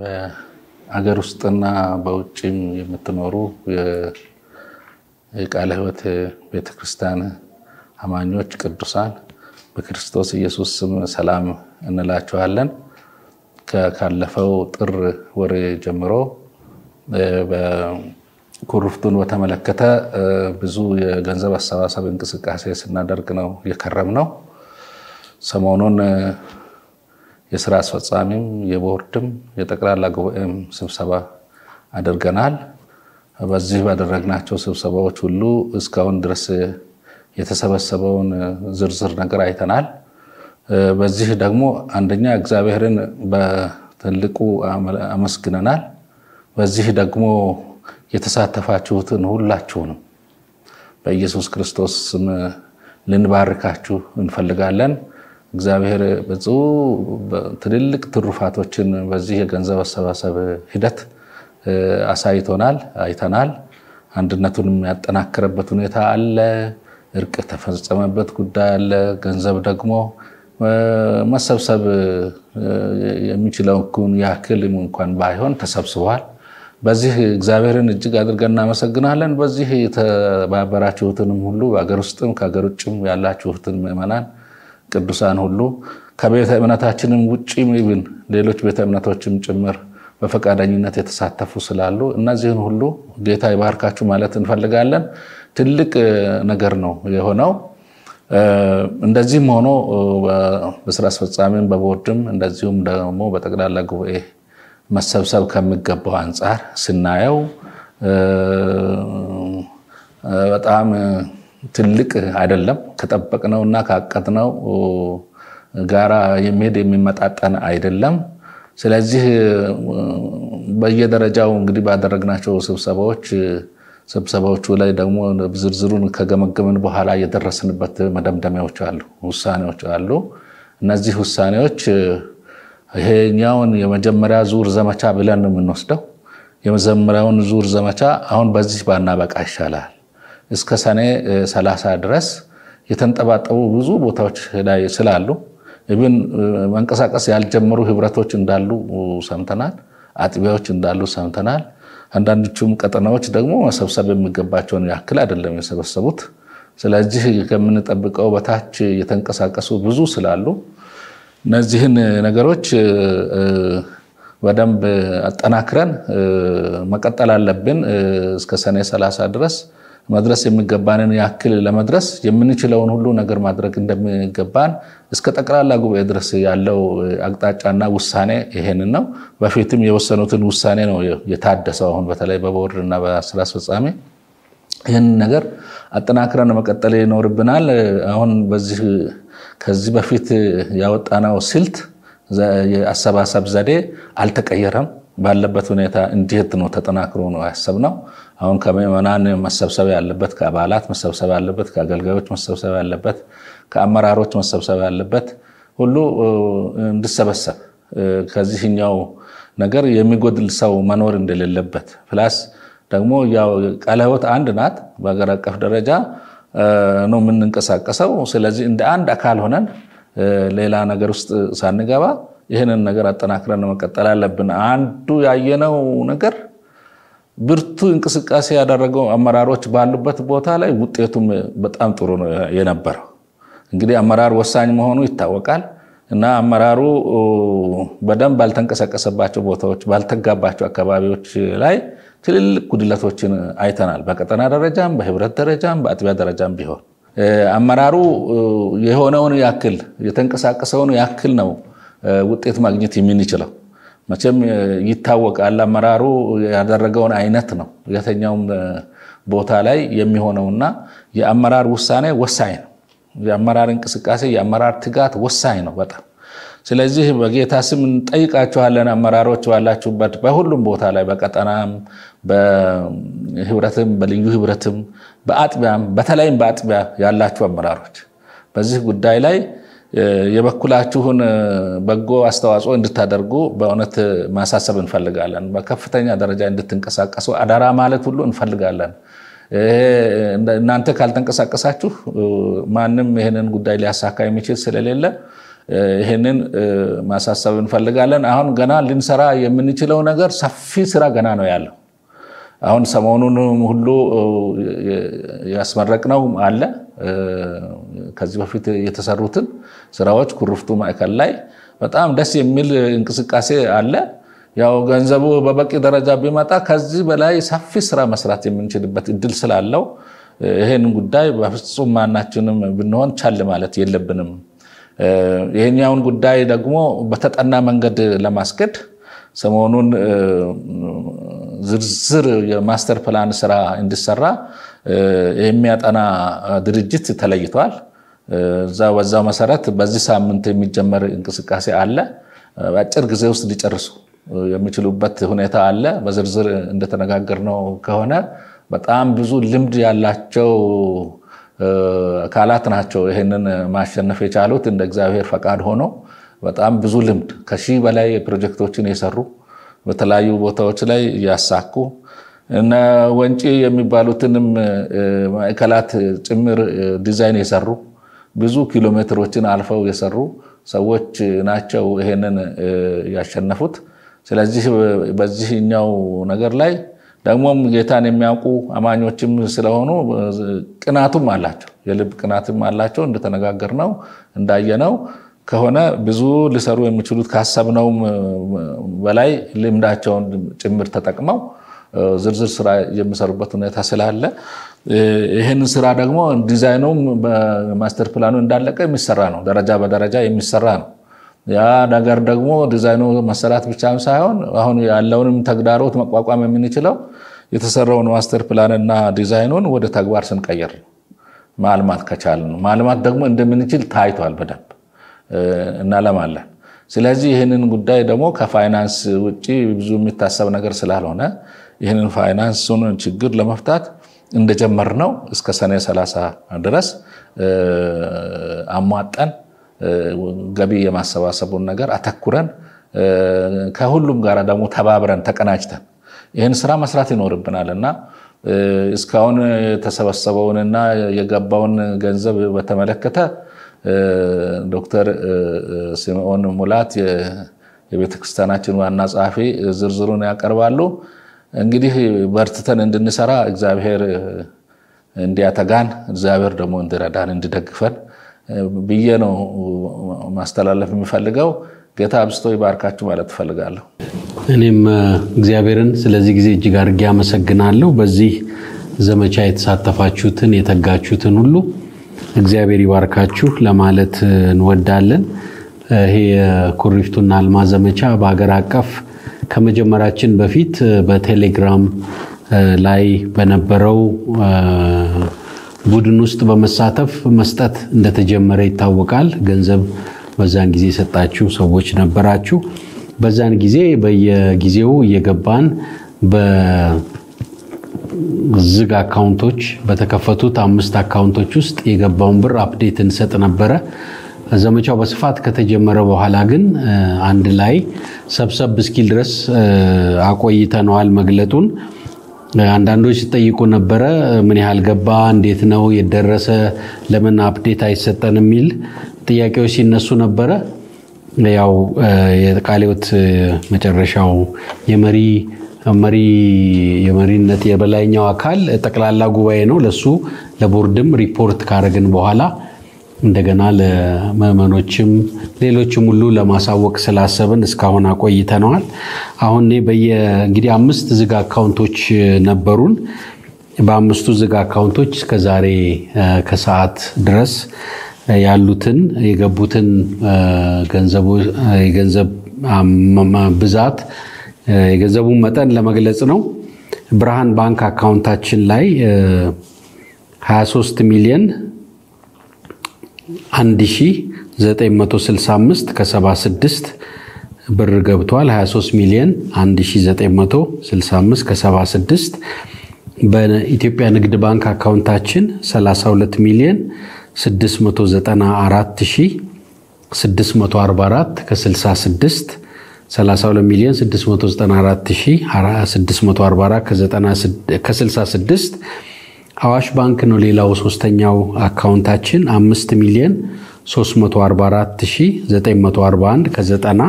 በአገር ውስጥና በውጭም የምትኖሩ የቃለ ሕይወት ቤተክርስቲያን አማኞች ቅዱሳን በክርስቶስ ኢየሱስ ስም ሰላም እንላችኋለን። ካለፈው ጥር ወር ጀምሮ ኩርፍቱን በተመለከተ ብዙ የገንዘብ አሰባሰብ እንቅስቃሴ ስናደርግ ነው የከረም ነው። ሰሞኑን የስራ አስፈጻሚም የቦርድም የጠቅላላ ጉባኤም ስብሰባ አድርገናል። በዚህ ባደረግናቸው ስብሰባዎች ሁሉ እስካሁን ድረስ የተሰበሰበውን ዝርዝር ነገር አይተናል። በዚህ ደግሞ አንደኛ እግዚአብሔርን በትልቁ አመስግነናል። በዚህ ደግሞ የተሳተፋችሁትን ሁላችሁንም በኢየሱስ ክርስቶስ ስም ልንባርካችሁ እንፈልጋለን። እግዚአብሔር ብዙ ትልልቅ ትሩፋቶችን በዚህ የገንዘብ አሰባሰብ ሂደት አሳይቶናል፣ አይተናል። አንድነቱንም ያጠናከረበት ሁኔታ አለ። እርቅ የተፈጸመበት ጉዳይ አለ። ገንዘብ ደግሞ መሰብሰብ የሚችለውን ያክል እንኳን ባይሆን ተሰብስቧል። በዚህ እግዚአብሔርን እጅግ አድርገን እናመሰግናለን። በዚህ የተባበራችሁትንም ሁሉ በሀገር ውስጥም ከሀገር ውጭም ያላችሁትን ምዕመናን ቅዱሳን ሁሉ ከቤተ እምነታችንም ውጭ ብን ሌሎች ቤተ እምነቶችም ጭምር በፈቃደኝነት የተሳተፉ ስላሉ እነዚህን ሁሉ ጌታ ይባርካችሁ ማለት እንፈልጋለን። ትልቅ ነገር ነው የሆነው። እንደዚህም ሆኖ በስራ አስፈጻሚም በቦርድም እንደዚሁም ደግሞ በጠቅላላ ጉባኤ መሰብሰብ ከሚገባው አንጻር ስናየው በጣም ትልቅ አይደለም። ከጠበቅነው እና ካቀድነው ጋራ የሚሄድ የሚመጣጠን አይደለም። ስለዚህ በየደረጃው እንግዲህ ባደረግናቸው ስብሰባዎች ስብሰባዎቹ ላይ ደግሞ ዝርዝሩን ከገመገምን በኋላ የደረስንበት መደምደሚያዎች አሉ፣ ውሳኔዎች አሉ። እነዚህ ውሳኔዎች ይሄኛውን የመጀመሪያ ዙር ዘመቻ ብለን ነው የምንወስደው። የመጀመሪያውን ዙር ዘመቻ አሁን በዚህ ባናበቃ ይሻላል። እስከ ሰኔ 30 ድረስ የተንጠባጠቡ ብዙ ቦታዎች ላይ ስላሉ ብን መንቀሳቀስ ያልጀመሩ ህብረቶች እንዳሉ ሰምተናል። አጥቢያዎች እንዳሉ ሰምተናል። አንዳንዶቹም ቀጠናዎች ደግሞ መሰብሰብ የሚገባቸውን ያክል አይደለም የሰበሰቡት። ስለዚህ ከምንጠብቀው በታች የተንቀሳቀሱ ብዙ ስላሉ እነዚህን ነገሮች በደንብ አጠናክረን መቀጠል አለብን። እስከ ሰኔ 30 ድረስ መድረስ የሚገባንን ያክል ለመድረስ የምንችለውን ሁሉ ነገር ማድረግ እንደሚገባን እስከ ጠቅላላ ጉባኤ ድረስ ያለው አቅጣጫና ውሳኔ ይሄንን ነው። በፊትም የወሰኑትን ውሳኔ ነው የታደሰው። አሁን በተለይ በቦርድ እና በስራ አስፈጻሚ ይህንን ነገር አጠናክረን መቀጠል ይኖርብናል። አሁን በዚህ ከዚህ በፊት ያወጣነው ስልት የአሰባሰብ ዘዴ አልተቀየረም። ባለበት ሁኔታ እንዲሄድ ነው ተጠናክሮ ነው ያሰብነው። አሁን ከምዕመናን መሰብሰብ ያለበት፣ ከአባላት መሰብሰብ ያለበት፣ ከአገልጋዮች መሰብሰብ ያለበት፣ ከአመራሮች መሰብሰብ ያለበት ሁሉ እንዲሰበሰብ ከዚህኛው ነገር የሚጎድል ሰው መኖር እንደሌለበት ፕላስ ደግሞ ቃለ ሕይወት አንድ ናት። በሀገር አቀፍ ደረጃ ነው የምንንቀሳቀሰው። ስለዚህ እንደ አንድ አካል ሆነን ሌላ ነገር ውስጥ ሳንገባ ይህንን ነገር አጠናክረን መቀጠል አለብን። አንዱ ያየነው ነገር ብርቱ እንቅስቃሴ ያደረገው አመራሮች ባሉበት ቦታ ላይ ውጤቱም በጣም ጥሩ ነው የነበረው። እንግዲህ አመራር ወሳኝ መሆኑ ይታወቃል እና አመራሩ በደንብ ባልተንቀሳቀሰባቸው ቦታዎች፣ ባልተጋባቸው አካባቢዎች ላይ ትልልቅ ጉድለቶችን አይተናል። በቀጠና ደረጃም፣ በህብረት ደረጃም፣ በአጥቢያ ደረጃም ቢሆን አመራሩ የሆነውን ያክል የተንቀሳቀሰውን ያክል ነው ውጤት ማግኘት የምንችለው። መቼም ይታወቃል። አመራሩ ያደረገውን አይነት ነው የትኛውም ቦታ ላይ የሚሆነውና የአመራር ውሳኔ ወሳኝ ነው። የአመራር እንቅስቃሴ፣ የአመራር ትጋት ወሳኝ ነው በጣም። ስለዚህ በጌታ ስም እንጠይቃችኋለን አመራሮች ባላችሁበት በሁሉም ቦታ ላይ በቀጠናም፣ በህብረትም፣ በልዩ ህብረትም፣ በአጥቢያም በተለይም በአጥቢያ ያላችሁ አመራሮች በዚህ ጉዳይ ላይ የበኩላችሁን በጎ አስተዋጽኦ እንድታደርጉ በእውነት ማሳሰብ እንፈልጋለን። በከፍተኛ ደረጃ እንድትንቀሳቀሱ አደራ ማለት ሁሉ እንፈልጋለን። እናንተ ካልተንቀሳቀሳችሁ ማንም ይህንን ጉዳይ ሊያሳካ የሚችል ስለሌለ ይህንን ማሳሰብ እንፈልጋለን። አሁን ገና ልንሰራ የምንችለው ነገር ሰፊ ስራ ገና ነው ያለው። አሁን ሰሞኑን ሁሉ ያስመረቅነው አለ። ከዚህ በፊት የተሰሩትን ስራዎች ኩርፍቱ ማዕከል ላይ በጣም ደስ የሚል እንቅስቃሴ አለ። ያው ገንዘቡ በበቂ ደረጃ ቢመጣ ከዚህ በላይ ሰፊ ስራ መስራት የምንችልበት እድል ስላለው ይህን ጉዳይ በፍጹም ማናችንም ብንሆን ቻል ማለት የለብንም። ይህኛውን ጉዳይ ደግሞ በተጠና መንገድ ለማስኬድ ሰሞኑን ዝርዝር የማስተር ፕላን ስራ እንዲሰራ የሚያጠና ድርጅት ተለይቷል። በዛው መሰረት በዚህ ሳምንት የሚጀመር እንቅስቃሴ አለ። በአጭር ጊዜ ውስጥ ሊጨርሱ የሚችሉበት ሁኔታ አለ። በዝርዝር እንደተነጋገርነው ከሆነ በጣም ብዙ ልምድ ያላቸው አካላት ናቸው ይህንን ማሸነፍ የቻሉት እንደ እግዚአብሔር ፈቃድ ሆኖ በጣም ብዙ ልምድ ከሺህ በላይ ፕሮጀክቶችን የሰሩ በተለያዩ ቦታዎች ላይ እያሳኩ እነ ወንጪ የሚባሉትንም ማዕከላት ጭምር ዲዛይን የሰሩ ብዙ ኪሎ ሜትሮችን አልፈው የሰሩ ሰዎች ናቸው ይሄንን ያሸነፉት። ስለዚህ በዚህኛው ነገር ላይ ደግሞም ጌታን የሚያውቁ አማኞችም ስለሆኑ ቅናቱም አላቸው፣ የልብ ቅናትም አላቸው። እንደተነጋገርነው እንዳየነው ከሆነ ብዙ ሊሰሩ የሚችሉት ካሰብነውም በላይ ልምዳቸውን ጭምር ተጠቅመው ዝርዝር ስራ የሚሰሩበት ሁኔታ ስላለ ይህን ስራ ደግሞ ዲዛይኑም በማስተር ፕላኑ እንዳለቀ የሚሰራ ነው። ደረጃ በደረጃ የሚሰራ ነው። ያ ነገር ደግሞ ዲዛይኑ መሰራት ብቻም ሳይሆን አሁን ያለውንም ተግዳሮት መቋቋም የምንችለው የተሰራውን ማስተር ፕላንና ዲዛይኑን ወደ ተግባር ስንቀየር ነው። ማልማት ከቻልን ነው። ማልማት ደግሞ እንደምንችል ታይቷል በደንብ እናለማለን። ስለዚህ ይህንን ጉዳይ ደግሞ ከፋይናንስ ውጭ ብዙ የሚታሰብ ነገር ስላልሆነ ይህንን ፋይናንሱን ችግር ለመፍታት እንደጀመርነው እስከ ሰኔ 30 ድረስ አሟጠን ገቢ የማሰባሰቡን ነገር አተኩረን ከሁሉም ጋር ደግሞ ተባብረን ተቀናጅተን ይህን ስራ መስራት ይኖርብናል እና እስካሁን የተሰበሰበውንና የገባውን ገንዘብ በተመለከተ ዶክተር ስምዖን ሙላት የቤተ ክርስቲያናችን ዋና ጸሐፊ ዝርዝሩን ያቀርባሉ። እንግዲህ በርትተን እንድንሰራ እግዚአብሔር እንዲያተጋን እግዚአብሔር ደግሞ እንዲረዳን እንዲደግፈን ብዬ ነው ማስተላለፍ የሚፈልገው። ጌታ አብስቶ ይባርካችሁ ማለት እፈልጋለሁ። እኔም እግዚአብሔርን ስለዚህ ጊዜ እጅግ አድርጌ አመሰግናለሁ። በዚህ ዘመቻ የተሳተፋችሁትን የተጋችሁትን ሁሉ እግዚአብሔር ይባርካችሁ ለማለት እንወዳለን። ይሄ የኩሪፍቱና አልማ ዘመቻ በሀገር አቀፍ ከመጀመራችን በፊት በቴሌግራም ላይ በነበረው ቡድን ውስጥ በመሳተፍ መስጠት እንደተጀመረ ይታወቃል። ገንዘብ በዛን ጊዜ የሰጣችሁ ሰዎች ነበራችሁ። በዛን ጊዜ በየጊዜው እየገባን በዝግ አካውንቶች በተከፈቱት አምስት አካውንቶች ውስጥ የገባውን ብር አፕዴት እንሰጥ ነበረ። ዘመቻው በስፋት ከተጀመረ በኋላ ግን አንድ ላይ ሰብሰብ እስኪል ድረስ አቆይተነዋል መግለጡን። አንዳንዶች ሲጠይቁ ነበረ፣ ምን ያህል ገባ፣ እንዴት ነው የደረሰ፣ ለምን አፕዴት አይሰጠን የሚል ጥያቄዎች ሲነሱ ነበረ። ያው የቃለ ሕይወት መጨረሻው የመሪ መሪ የመሪነት የበላይኛው አካል ጠቅላላ ጉባኤ ነው። ለሱ ለቦርድም ሪፖርት ካረግን በኋላ እንደገና ለምዕመኖችም ሌሎችም ሁሉ ለማሳወቅ ስላሰብን እስካሁን አቆይተነዋል። አሁን በየ እንግዲህ አምስት ዝግ አካውንቶች ነበሩን። በአምስቱ ዝግ አካውንቶች እስከ ዛሬ ከሰዓት ድረስ ያሉትን የገቡትን የገንዘብ ብዛት የገንዘቡን መጠን ለመግለጽ ነው። ብርሃን ባንክ አካውንታችን ላይ 23 ሚሊዮን 1965 ከ76 ብር ገብቷል። 23 ሚሊዮን 1965 ከ76 በኢትዮጵያ ንግድ ባንክ አካውንታችን 32 ሚሊዮን 694644 ከ66 32 ሚሊዮን 694644 ከ66 አዋሽ ባንክ ነው። ሌላው ሶስተኛው አካውንታችን 5 ሚሊዮን 344941 ከ90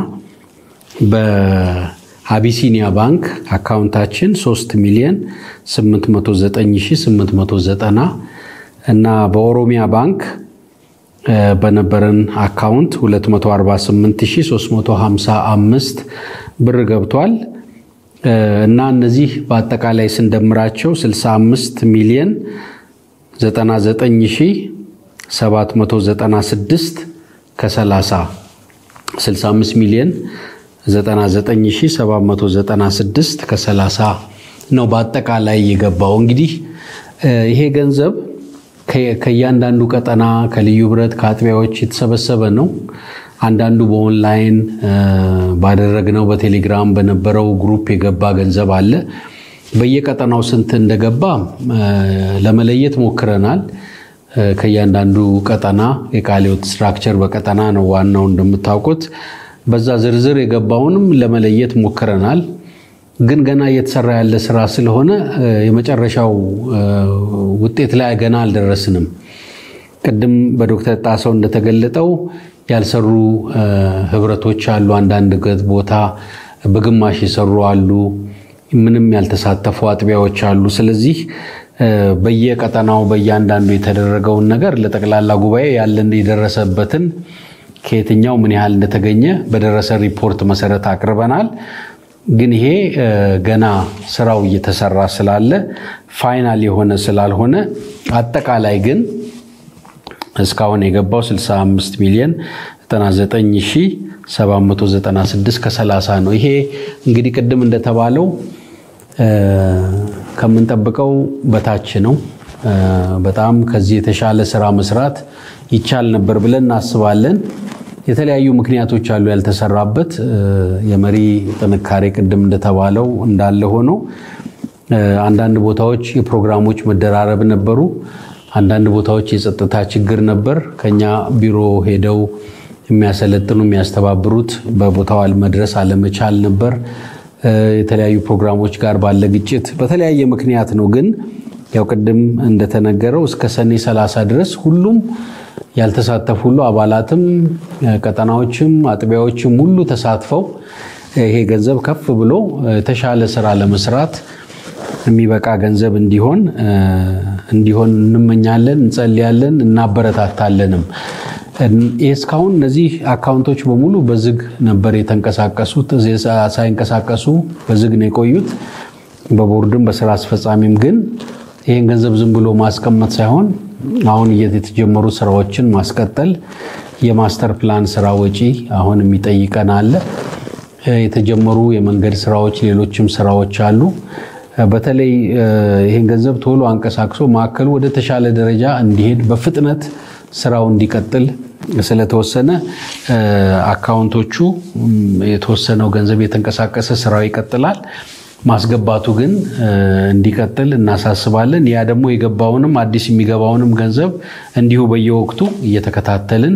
በአቢሲኒያ ባንክ አካውንታችን 3 ሚሊዮን 809890 እና በኦሮሚያ ባንክ በነበረን አካውንት 248355 ብር ገብቷል እና እነዚህ በአጠቃላይ ስንደምራቸው 65 ሚሊዮን 99796 ከ30 65 ሚሊዮን 99796 ከ30 ነው በአጠቃላይ የገባው። እንግዲህ ይሄ ገንዘብ ከእያንዳንዱ ቀጠና ከልዩ ህብረት ከአጥቢያዎች የተሰበሰበ ነው። አንዳንዱ በኦንላይን ባደረግነው በቴሌግራም በነበረው ግሩፕ የገባ ገንዘብ አለ። በየቀጠናው ስንት እንደገባ ለመለየት ሞክረናል። ከእያንዳንዱ ቀጠና የቃሊዮት ስትራክቸር በቀጠና ነው ዋናው እንደምታውቁት። በዛ ዝርዝር የገባውንም ለመለየት ሞክረናል። ግን ገና እየተሰራ ያለ ስራ ስለሆነ የመጨረሻው ውጤት ላይ ገና አልደረስንም። ቅድም በዶክተር ጣሰው እንደተገለጠው ያልሰሩ ህብረቶች አሉ። አንዳንድ ቦታ በግማሽ የሰሩ አሉ። ምንም ያልተሳተፉ አጥቢያዎች አሉ። ስለዚህ በየቀጠናው በእያንዳንዱ የተደረገውን ነገር ለጠቅላላ ጉባኤ ያለን የደረሰበትን ከየትኛው ምን ያህል እንደተገኘ በደረሰ ሪፖርት መሰረት አቅርበናል። ግን ይሄ ገና ስራው እየተሰራ ስላለ ፋይናል የሆነ ስላልሆነ አጠቃላይ ግን እስካሁን የገባው 65 ሚሊዮን 99796 ከ30 ነው። ይሄ እንግዲህ ቅድም እንደተባለው ከምንጠብቀው በታች ነው። በጣም ከዚህ የተሻለ ስራ መስራት ይቻል ነበር ብለን እናስባለን። የተለያዩ ምክንያቶች አሉ ያልተሰራበት። የመሪ ጥንካሬ ቅድም እንደተባለው እንዳለ ሆኖ አንዳንድ ቦታዎች የፕሮግራሞች መደራረብ ነበሩ። አንዳንድ ቦታዎች የጸጥታ ችግር ነበር። ከኛ ቢሮ ሄደው የሚያሰለጥኑ የሚያስተባብሩት በቦታው መድረስ አለመቻል ነበር። የተለያዩ ፕሮግራሞች ጋር ባለ ግጭት በተለያየ ምክንያት ነው። ግን ያው ቅድም እንደተነገረው እስከ ሰኔ 30 ድረስ ሁሉም ያልተሳተፉ ሁሉ አባላትም ቀጠናዎችም አጥቢያዎችም ሁሉ ተሳትፈው ይሄ ገንዘብ ከፍ ብሎ የተሻለ ስራ ለመስራት የሚበቃ ገንዘብ እንዲሆን እንዲሆን እንመኛለን፣ እንጸልያለን፣ እናበረታታለንም። እስካሁን እነዚህ አካውንቶች በሙሉ በዝግ ነበር የተንቀሳቀሱት። ሳይንቀሳቀሱ በዝግ ነው የቆዩት። በቦርድም በስራ አስፈጻሚም ግን ይህን ገንዘብ ዝም ብሎ ማስቀመጥ ሳይሆን አሁን የተጀመሩ ስራዎችን ማስቀጠል የማስተር ፕላን ስራ ወጪ አሁን የሚጠይቀን አለ። የተጀመሩ የመንገድ ስራዎች፣ ሌሎችም ስራዎች አሉ። በተለይ ይህን ገንዘብ ቶሎ አንቀሳቅሶ ማዕከሉ ወደ ተሻለ ደረጃ እንዲሄድ በፍጥነት ስራው እንዲቀጥል ስለተወሰነ አካውንቶቹ የተወሰነው ገንዘብ የተንቀሳቀሰ ስራው ይቀጥላል። ማስገባቱ ግን እንዲቀጥል እናሳስባለን። ያ ደግሞ የገባውንም አዲስ የሚገባውንም ገንዘብ እንዲሁ በየወቅቱ እየተከታተልን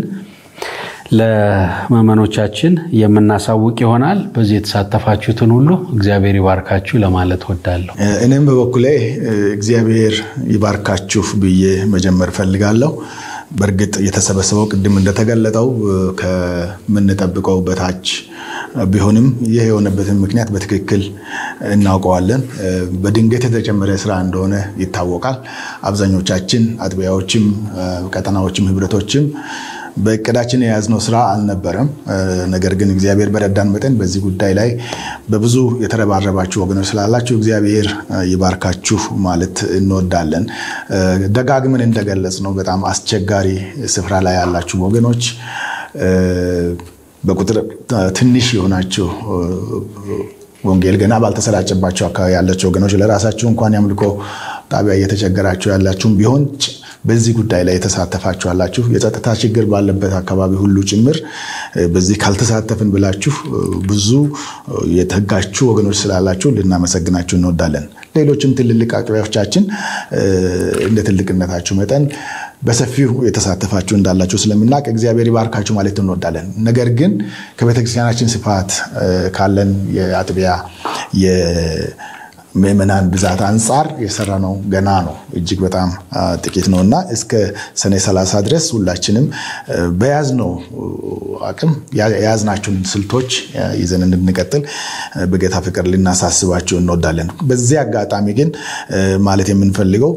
ለመመኖቻችን የምናሳውቅ ይሆናል። በዚህ የተሳተፋችሁትን ሁሉ እግዚአብሔር ይባርካችሁ ለማለት ወዳለሁ። እኔም በበኩሌ እግዚአብሔር ይባርካችሁ ብዬ መጀመር ፈልጋለሁ። በእርግጥ የተሰበሰበው ቅድም እንደተገለጠው ከምንጠብቀው በታች ቢሆንም ይህ የሆነበትን ምክንያት በትክክል እናውቀዋለን። በድንገት የተጨመረ ስራ እንደሆነ ይታወቃል። አብዛኞቻችን አጥቢያዎችም፣ ቀጠናዎችም፣ ህብረቶችም በእቅዳችን የያዝነው ስራ አልነበረም። ነገር ግን እግዚአብሔር በረዳን መጠን በዚህ ጉዳይ ላይ በብዙ የተረባረባችሁ ወገኖች ስላላችሁ እግዚአብሔር ይባርካችሁ ማለት እንወዳለን። ደጋግመን እንደገለጽ ነው በጣም አስቸጋሪ ስፍራ ላይ ያላችሁ ወገኖች በቁጥር ትንሽ የሆናችሁ ወንጌል ገና ባልተሰራጨባቸው አካባቢ ያላቸው ወገኖች ለራሳችሁ እንኳን ያምልኮ ጣቢያ እየተቸገራችሁ ያላችሁም ቢሆን በዚህ ጉዳይ ላይ የተሳተፋችሁ አላችሁ። የጸጥታ ችግር ባለበት አካባቢ ሁሉ ጭምር በዚህ ካልተሳተፍን ብላችሁ ብዙ የተጋችሁ ወገኖች ስላላችሁ ልናመሰግናችሁ እንወዳለን። ሌሎችም ትልልቅ አጥቢያዎቻችን እንደ ትልቅነታችሁ መጠን በሰፊው የተሳተፋችሁ እንዳላችሁ ስለምናውቅ እግዚአብሔር ይባርካችሁ ማለት እንወዳለን። ነገር ግን ከቤተክርስቲያናችን ስፋት ካለን የአጥቢያ ምዕመናን ብዛት አንጻር የሰራ ነው ገና ነው እጅግ በጣም ጥቂት ነው እና እስከ ሰኔ 30 ድረስ ሁላችንም በያዝነው አቅም የያዝናቸውን ስልቶች ይዘን እንድንቀጥል በጌታ ፍቅር ልናሳስባቸው እንወዳለን። በዚህ አጋጣሚ ግን ማለት የምንፈልገው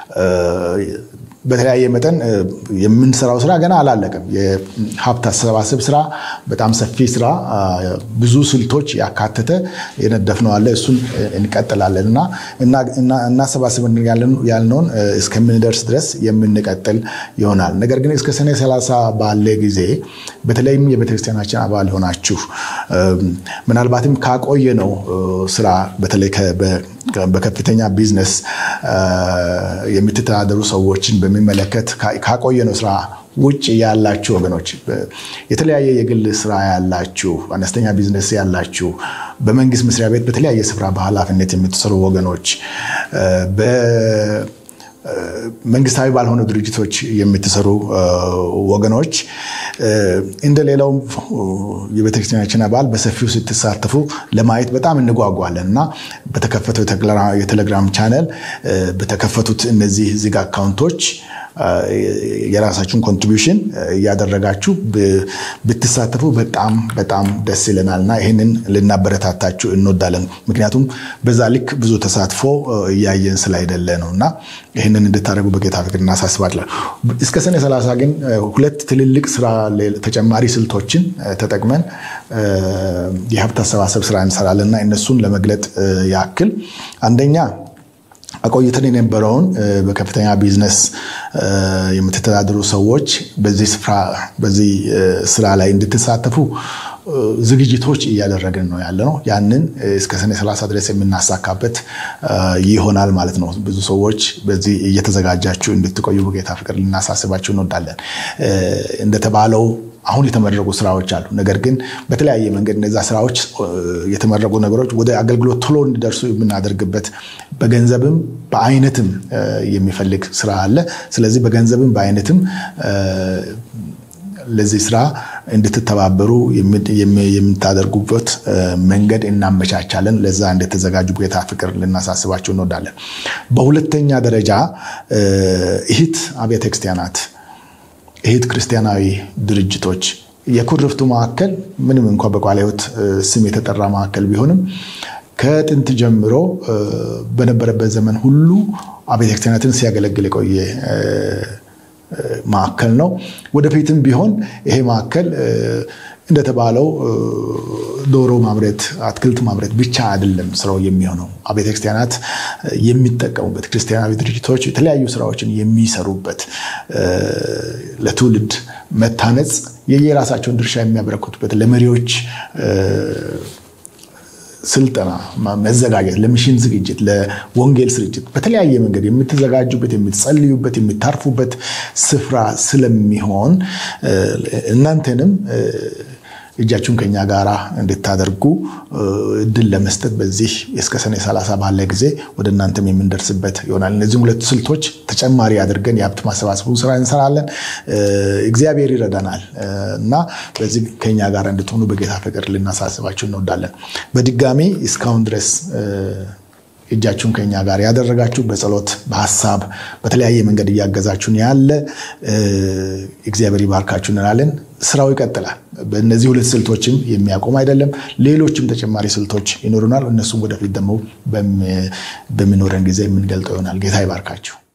በተለያየ መጠን የምንሰራው ስራ ገና አላለቀም። የሀብት አሰባሰብ ስራ በጣም ሰፊ ስራ፣ ብዙ ስልቶች ያካተተ የነደፍነው አለ። እሱን እንቀጥላለን እና እናሰባስብ ያልነውን እስከምንደርስ ድረስ የምንቀጥል ይሆናል። ነገር ግን እስከ ሰኔ 30 ባለ ጊዜ በተለይም የቤተክርስቲያናችን አባል ሆናችሁ ምናልባትም ካቆየ ነው ስራ በተለይ በከፍተኛ ቢዝነስ የምትተዳደሩ ሰዎችን በሚመለከት ካቆየነው ስራ ውጭ ያላችሁ ወገኖች፣ የተለያየ የግል ስራ ያላችሁ፣ አነስተኛ ቢዝነስ ያላችሁ፣ በመንግስት መስሪያ ቤት በተለያየ ስፍራ በኃላፊነት የምትሰሩ ወገኖች መንግስታዊ ባልሆኑ ድርጅቶች የምትሰሩ ወገኖች እንደ ሌላው የቤተክርስቲያናችን አባል በሰፊው ስትሳተፉ ለማየት በጣም እንጓጓለን እና በተከፈተው የቴሌግራም ቻነል በተከፈቱት እነዚህ ዚግ አካውንቶች የራሳችሁን ኮንትሪቢሽን እያደረጋችሁ ብትሳተፉ በጣም በጣም ደስ ይለናል እና ይህንን ልናበረታታችሁ እንወዳለን። ምክንያቱም በዛ ልክ ብዙ ተሳትፎ እያየን ስላይደለ ነው እና ይህንን እንድታደርጉ በጌታ ፍቅር እናሳስባለን። እስከ ሰኔ 30 ግን ሁለት ትልልቅ ስራ ተጨማሪ ስልቶችን ተጠቅመን የሀብት አሰባሰብ ስራ እንሰራለን እና እነሱን ለመግለጥ ያክል አንደኛ አቆይተን የነበረውን በከፍተኛ ቢዝነስ የምትተዳደሩ ሰዎች በዚህ ስፍራ በዚህ ስራ ላይ እንድትሳተፉ ዝግጅቶች እያደረግን ነው ያለ ነው። ያንን እስከ ሰኔ 30 ድረስ የምናሳካበት ይሆናል ማለት ነው። ብዙ ሰዎች በዚህ እየተዘጋጃችሁ እንድትቆዩ በጌታ ፍቅር ልናሳስባችሁ እንወዳለን። እንደተባለው አሁን የተመረቁ ስራዎች አሉ። ነገር ግን በተለያየ መንገድ እነዛ ስራዎች የተመረቁ ነገሮች ወደ አገልግሎት ቶሎ እንዲደርሱ የምናደርግበት በገንዘብም በአይነትም የሚፈልግ ስራ አለ። ስለዚህ በገንዘብም በአይነትም ለዚህ ስራ እንድትተባበሩ የምታደርጉበት መንገድ እናመቻቻለን። ለዛ እንደተዘጋጁ ጌታ ፍቅር ልናሳስባቸው እንወዳለን። በሁለተኛ ደረጃ እህት አብያተ ክርስቲያናት እህት ክርስቲያናዊ ድርጅቶች የኩርፍቱ ማዕከል ምንም እንኳ በቃለ ሕይወት ስም የተጠራ ማዕከል ቢሆንም ከጥንት ጀምሮ በነበረበት ዘመን ሁሉ አብያተ ክርስቲያናትን ሲያገለግል የቆየ ማዕከል ነው። ወደፊትም ቢሆን ይሄ ማዕከል እንደተባለው ዶሮ ማምረት፣ አትክልት ማምረት ብቻ አይደለም ስራው የሚሆነው። አብያተ ክርስቲያናት የሚጠቀሙበት ክርስቲያናዊ ድርጅቶች የተለያዩ ስራዎችን የሚሰሩበት ለትውልድ መታነጽ የየራሳቸውን ድርሻ የሚያበረክቱበት ለመሪዎች ስልጠና መዘጋጀት፣ ለሚሽን ዝግጅት፣ ለወንጌል ስርጭት በተለያየ መንገድ የምትዘጋጁበት፣ የምትጸልዩበት፣ የምታርፉበት ስፍራ ስለሚሆን እናንተንም እጃችሁን ከኛ ጋር እንድታደርጉ እድል ለመስጠት በዚህ እስከ ሰኔ 30 ባለ ጊዜ ወደ እናንተም የምንደርስበት ይሆናል። እነዚህም ሁለት ስልቶች ተጨማሪ አድርገን የሀብት ማሰባሰቡን ስራ እንሰራለን። እግዚአብሔር ይረዳናል እና በዚህ ከኛ ጋር እንድትሆኑ በጌታ ፍቅር ልናሳስባችሁ እንወዳለን። በድጋሚ እስካሁን ድረስ እጃችሁን ከኛ ጋር ያደረጋችሁ በጸሎት በሀሳብ በተለያየ መንገድ እያገዛችሁን ያለ እግዚአብሔር ይባርካችሁ እንላለን። ስራው ይቀጥላል። በእነዚህ ሁለት ስልቶችም የሚያቆም አይደለም። ሌሎችም ተጨማሪ ስልቶች ይኖሩናል። እነሱም ወደፊት ደግሞ በሚኖረን ጊዜ የምንገልጠው ይሆናል። ጌታ ይባርካችሁ።